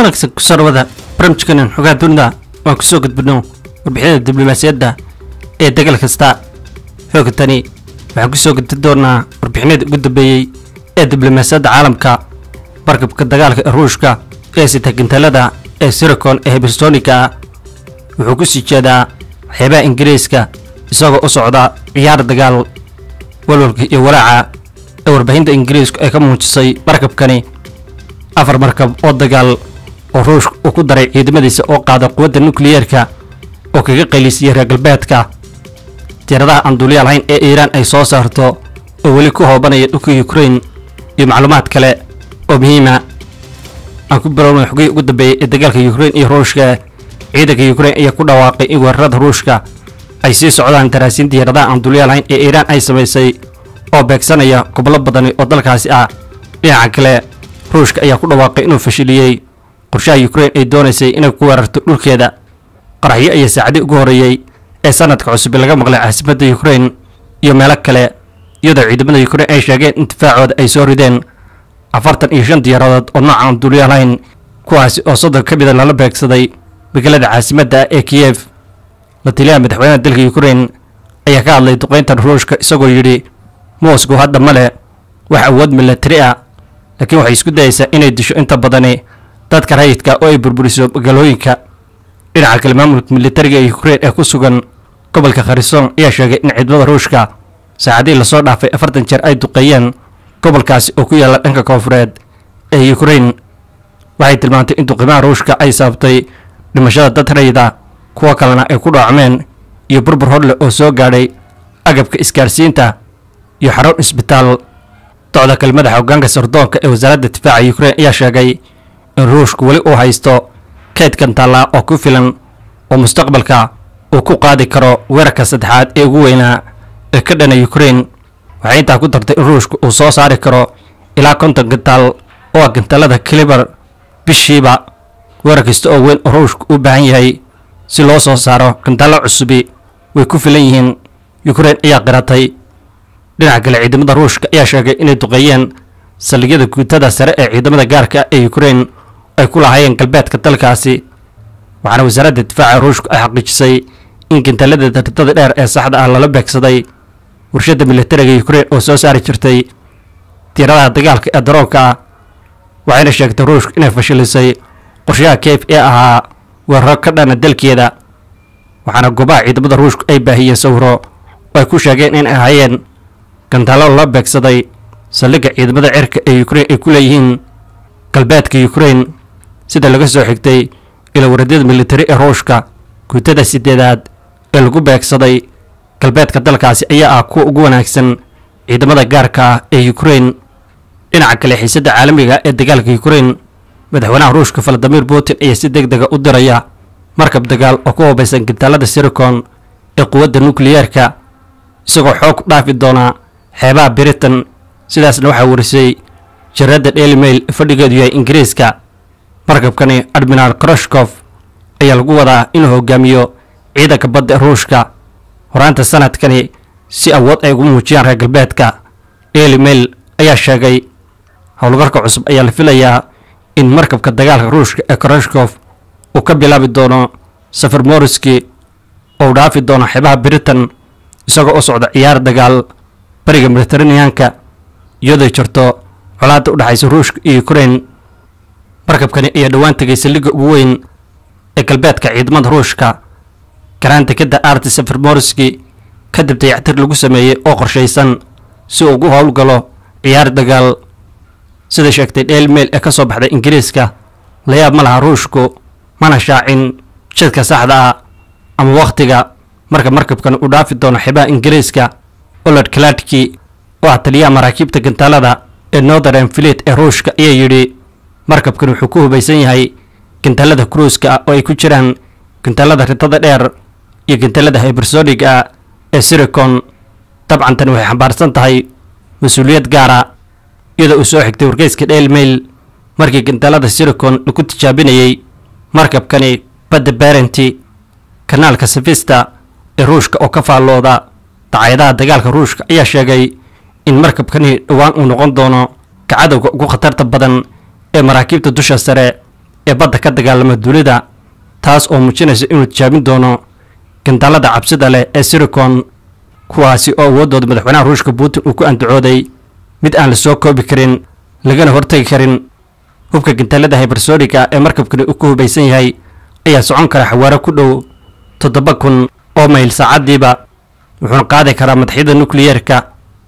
wanaagsan ku sarwada barnaamijkanan xogaha dunida waan kusoo gudbino warbixinada diblomaasiyadda ee degal kasta xoogtani waxaan kusoo gudbi doonaa warbixinadii ugu dambeeyey ee diblomaasiyadda caalamka markabka dagaalka ee ruushka ee sita gintalada ee siricon ee hibersonika wuxuu ku sii jeedaa waxyaabaha ingiriiska isagoo u socda ciyaar dagaal walwalka iyo walaaca ee warbaahinta ingiriisku ay ka muujisay markabkani afar markab oo dagaal oo ruushka uu ku daray ciidamadiisa oo qaada quwadda nukliyeerka oo kaga qaylisiyay reer galbeedka diiradaha aan duuliya lahayn ee iiraan ay soo saarto oo weli ku hoobanaya dhulka ukrain iyo macluumaad kale oo muhiima aan ku bilowna xogihii ugu dambeeyey ee dagaalka ukrain iyo ruushka ciidanka ukrain ayaa ku dhawaaqay in weerarada ruushka ay sii socdaan daraasiin diyaaradaha aan duuliya lahayn ee iiraan ay samaysay oo beegsanaya gobollo badani oo dalkaasi ah dhinaca kale ruushka ayaa ku dhawaaqay inuu fashiliyey qorshaha ukrain ay doonaysay inay ku weerarto dhulkeeda qaraxyo ayaa saacadii ugu horreeyey ee sanadka cusub laga maqlay caasimadda ukrain iyo meelo kale iyadoo ciidamada ukrain ay sheegeen in difaacooda ay soo rideen afartan iyo shan diyaaradood oo nooca aan duuliya lahayn kuwaasi oo soddon ka mida lala beegsaday magaalada caasimadda ah ee kiyef la taliyaha madaxweynaha dalka ukrain ayaa ka hadlay duqayntan ruushka isagoo yidhi moscow hadda ma leh wax awood milatari ah laakiin waxay isku dayaysaa inay disho inta badani dadka rayidka oo ay burburiso magaalooyinka dhinaca kale maamulka militariga ee ukrain ee ku sugan gobolka kharison ayaa sheegay in ciidamada ruushka saacadihii lasoo dhaafay afartan jeer ay duqeeyeen gobolkaasi oo ku yaalla dhanka koonfureed ee ukrain waxay tilmaantay in duqimaha ruushka ay sababtay dhimashada dad rayida kuwo kalena ay ku dhaacmeen iyo burbur horleh oo soo gaadhay agabka isgaarsiinta iyo xarun isbitaal docda kale madaxa hoggaanka sardoonka ee wasaaradda difaaca ukrain ayaa sheegay in ruushku weli uu haysto kaydkan taallaa oo ku filan oo mustaqbalka uu ku qaadi karo weerarka saddexaad ee ugu weynaa ee ka dhana ukrain waxay intaa ku dartay in ruushku uu soo saari karo ilaa konton gantaal oo ah gantaalada kalibar bishiiba weerar kasta oo weyn oo ruushku u baahan yahay si loo soo saaro gantaallo cusubi way ku filan yihiin ukrain ayaa qiratay dhinaca kale ciidamada ruushka ayaa sheegay inay duqeeyeen saldhigyada guutada sare ee ciidamada gaarka ah ee ukrain ay ku lahaayeen galbeedka dalkaasi waxaana wasaaradda difaaca ruushku ay xaqiijisay in gantaalada dardada dheer ee saxda ah lala beegsaday warshadda militariga ukrain oo soo saari jirtay diiradaha dagaalka ee daroonka ah waxayna sheegtay ruushku inay fashilisay qorshaha keyf ee ahaa weeraro ka dhana dalkeeda waxaana goobaha ciidamada ruushku ay baahiyeen sawiro oo ay ku sheegeen in ay ahaayeen gantaallo lala beegsaday saldhigga ciidamada cirka ee ukrain ay ku leeyihiin galbeedka ukrain sida laga soo xigtay ila waradyada militari ee ruushka guutada sideedaad ee lagu beegsaday galbeedka dalkaasi ayaa ah kuwa ugu wanaagsan ciidamada gaarka ah ee ukrain dhinaca kale xiisadda caalamiga ee dagaalka ukrain madaxweynaha ruushka valadimir putin ayaa si deg dega u diraya markab dagaal oo ku hubaysan gantaalada siricon ee quwadda nukliyeerka isagoo xoog ku dhaafi doona xeebaha britain sidaasna waxaa warisay jaradda daily mail ee fadhigeedu yahay ingiriiska markabkani admiral kroshkof ayaa lagu wadaa inuu hogaamiyo ciidanka badda ee ruushka horaanta sanadkani si awood ay ugu muujiyaan reer galbeedka daily mail ayaa sheegay howlgarka cusub ayaa la filayaa in markabka dagaalka ruushka ee kroshkof uu ka bilaabi doono safar moriski oo dhaafi doono xeebaha britain isagoo u socda ciyaar dagaal bariga mediteraneanka iyadoo jirto colaadda u dhexaysa ruushka iyo ukrain markabkani ayaa dhowaan tegay saldhigga ugu weyn ee galbeedka ciidamada ruushka garaanta kadda arti safar moriski kadib dayactir lagu sameeyey oo qorshaysan si uu ugu howlgalo ciyaar dagaal sida sheegtay daily mail ee ka soo baxday ingiriiska layaab ma laha ruushku mana shaacin jidka saxda ah ama wakhtiga marka markabkan uu dhaafi doono xeebaha ingiriiska olod kaladki oo ah taliyaha maraakiibta gantaalada ee northern fleet ee ruushka ayaa yidhi markabkan wuxuu ku hubaysan yahay gantaalada kruiska ah oo ay ku jiraan gantaalada ritada dheer iyo gantaalada hybersoniga ah ee siricon dabcan tani waxay xambaarsan tahay mas-uuliyad gaara iyadoo uu soo xigtay wargeyska daily mail markii gantaalada siricon lagu tijaabinayey markabkani badda barenti kanaalka safista ee ruushka oo ka faallooda dacaayadaha dagaalka ruushka ayaa sheegay in markabkani dhowaan uu noqon doono kacadowga ugu khatarta badan ee maraakiibta dusha sare ee badda ka dagaalama dunida taas oo muujinaysa inuu tijaabin doono gantaalada cabsida leh ee siricon kuwaasi oo awooddooda madaxweynaha ruushka putin uu ku andacooday mid aan la soo koobi karin lagana hortegi karin hubka gantaalada hybersoniga ee markabkani uu ku hubaysan yahay ayaa socon kara xawaaro ku dhow toddoba kun oo mayl saacaddiiba wuxuuna qaadi karaa madaxyada nukliyeerka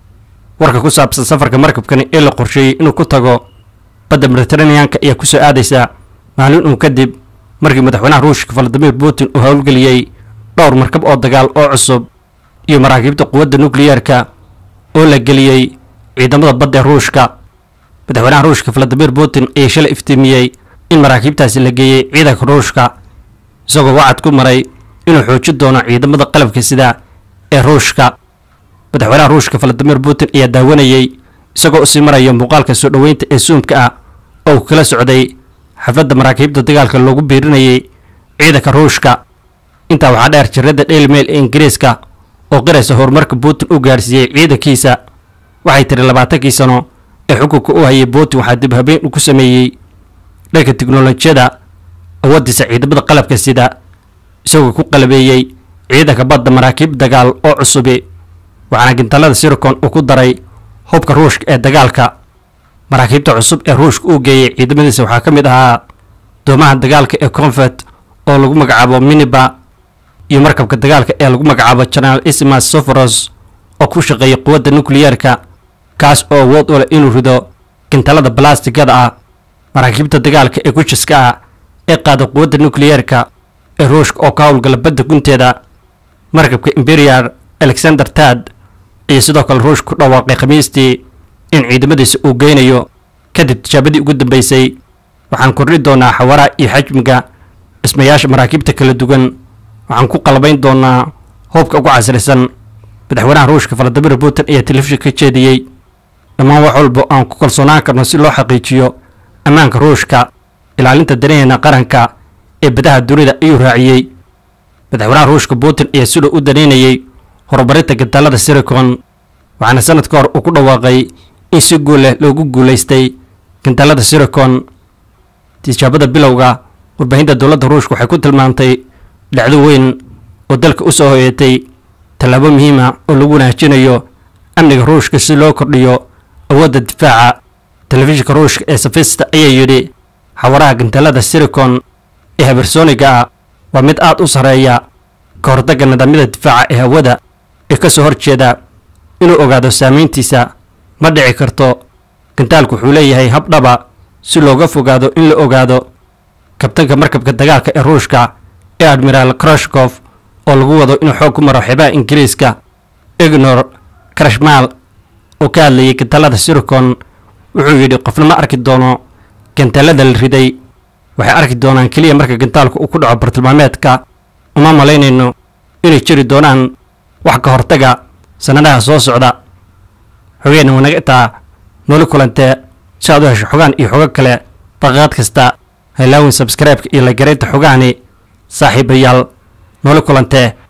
warka ku saabsan safarka markabkani ee la qorsheeyey inuu ku tago badda mediteraneanka ayaa kusoo aadaysa maalin uun kadib markii madaxweynaha ruushka valadimir putin uu howlgeliyey dhowr markab oo dagaal oo cusub iyo maraakiibta quwadda nukliyeerka oo la geliyey ciidamada badda ee ruushka madaxweynaha ruushka valadimir putin ayaa shalay iftiimiyey in maraakiibtaasi la geeyey ciidanka ruushka isagoo wacad ku maray inuu xoojin doono ciidamada qalabka sida ee ruushka madaxweynaha ruushka valadimir putin ayaa daawanayey isagoo usii maraya muuqaalka soo dhoweynta ee suumka ah oo uu kala socday xafladda maraakiibta dagaalka loogu biirinayay ciidanka ruushka intaa waxaa dheer jirradda daily mail ee ingiriiska oo qiraysa horumarka putin u gaadhsiiyey ciidankiisa waxay tiri labaatankii sano ee xukunka u hayay putin waxaa dib habeen u ku sameeyey dhanka tiknolojiyada awooddiisa ciidamada qalabka sida isagoo ku qalabeeyey ciidanka badda maraakiib dagaal oo cusubi waxaana gintaalada siricon uu ku daray hubka ruushka ee dagaalka maraakiibta cusub ee ruushka uu geeyey ciidamadiisa waxaa ka mid ahaa doomaha dagaalka ee confet oo lagu magacaabo miniba iyo markabka dagaalka ee lagu magacaabo general isimas soforos oo ku shaqeeya quwadda nukliyeerka kaas oo awood u leh inuu rido gintaalada balastigada ah maraakiibta dagaalka ee gujiska ah ee qaada quwadda nukliyeerka ee ruushka oo ka howlgala badda gunteeda markabka imperial alexander tad iyo sidoo kale ruushka ku dhawaaqay khamiistii in ciidamadiisa uu geynayo kadib tijaabadii ugu dambeysay waxaan kordhi doonaa xawaraha iyo xajmiga dhismayaasha maraakiibta kala duwan waxaan ku qalbayn doonaa hubka ugu casrisan madaxweynaha ruushka valadimir putin ayaa telefishin ka jeediyey dhammaan wax walba aan ku kalsoonaan karno si loo xaqiijiyo ammaanka ruushka ilaalinta danaheena qaranka ee badaha dunida ayuu raaciyey madaxweynaha ruushka putin ayaa sidoo u danaynayey horumarinta gantaalada siricon waxaana sanad ka hor uu ku dhawaaqay in si guul leh loogu guulaystay gantaalada siricon tijaabada bilowga warbaahinta dowladda ruushka waxay ku tilmaamtay dhacdo weyn oo dalka u soo hoyatay tallaabo muhiima oo lagu wanaajinayo amniga ruushka si loo kordhiyo awoodda difaaca telefishinka ruushka ee safista ayaa yidhi xawaraha gantaalada siricon ee habersoniga ah waa mid aad u sarreeya ka hortagga nidaamyada difaaca ee hawada ee ka soo horjeeda inuu ogaado saamayntiisa ma dhici karto gantaalku wuxuu leeyahay hab dhaba si looga fogaado in la ogaado kabtanka markabka dagaalka ee ruushka ee admiraal krashkof oo lagu wado inuu xoog ku maro xeebaha ingiriiska ignor krashmal oo ka hadlayay gantaalada siricon wuxuu yidhi qofna ma arki doono gantaalada la riday waxay arki doonaan keliya marka gantaalku uu ku dhaco bartilmaameedka uma malaynayno inay jiri doonaan wax ka hortaga sannadaha soo socda xogeenna wanaga intaa nooli kulantee si aad u hesho xogaan iyo xogo kale daqiiqad kasta haylaawin sabskraibeka iyo la garaynta xogahani saaxiibayaal nooli kulantee